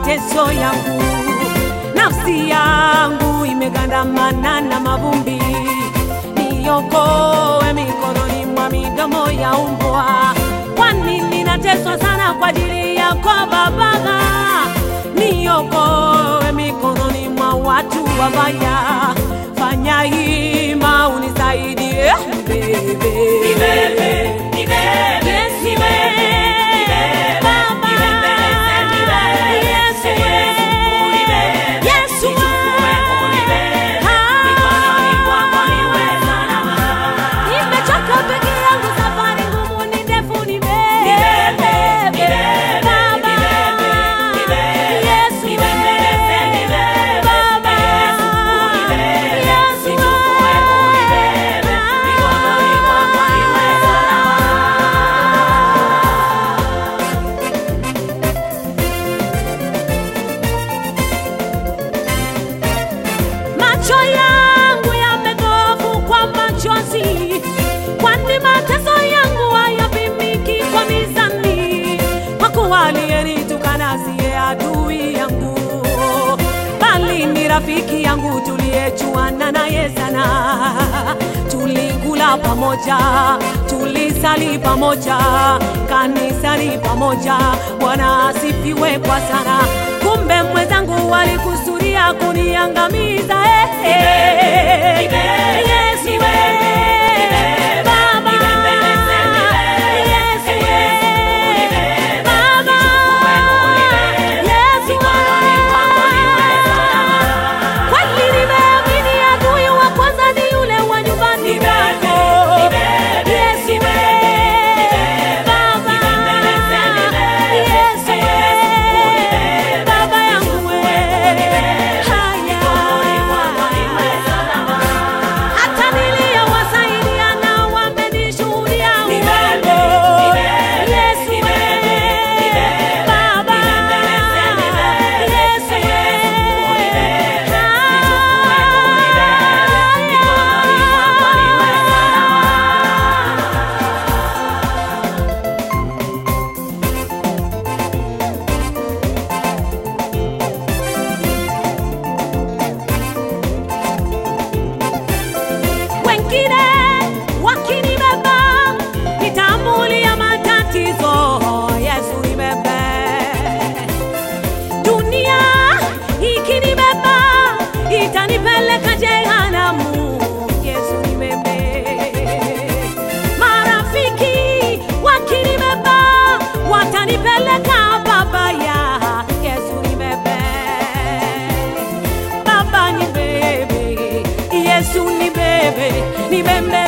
mateso yangu, nafsi yangu imegandamana na mavumbi, niokoe mikononi mwa midomo ya umbwa, kwani ninateswa sana kwa ajili yako Baba, niokoe mikononi mwa watu wabaya, fanya hima unisaidie bebe. Nibebe, nibebe, Yesu nibebe, nibebe, Baba. nibembeleze, nibebe, Yesu Yesu, unibebe, Yesu nichukue, unibebe, Ah. mikononi mwako niwe salama. Nimechoka peke yangu, safari ngumu ni ndefu, Nibebe, nibebe, Baba. nibebe, nibebe, Yesu nibembeleze, nibebe, Baba. Yesu, unibebe, Yesu nichukue, unibebe, mikononi mwako niwe salama. Macho yangu yamedhofu kwa machozi, kwani mateso yangu hayapimiki kwa mizani. Kwa kuwa aliyenitukana siye adui yangu, bali ni rafiki yangu tuliyejuana naye sana. Tulikula pamoja, tulisali pamoja, kanisani pamoja. Bwana asifiwe kwa sana. Kumbe mwenzangu walikusudia kuniangamiza. eh, eh. Yesu, eh, Baba. Yesu, eh, Baba. Yesu, kweli nimeamini adui wa kwanza ni yule wa nyumbani mwako. Yesu, eh, Baba. Yesu, eh, Baba yangu, eh, haya. Hata niliyowasaidia nao wamenishuhudia uongo. Yesu, eh, Baba. Yesu, eh, haya. wengine wakinibeba nitambulia matatizo yesu nibebe dunia ikinibeba itanipeleka jehanamu yesu nibebe marafiki wakinibeba watanipeleka babaya yesu nibebe Baba ni bebe, Yesu ni bebe, ni bebe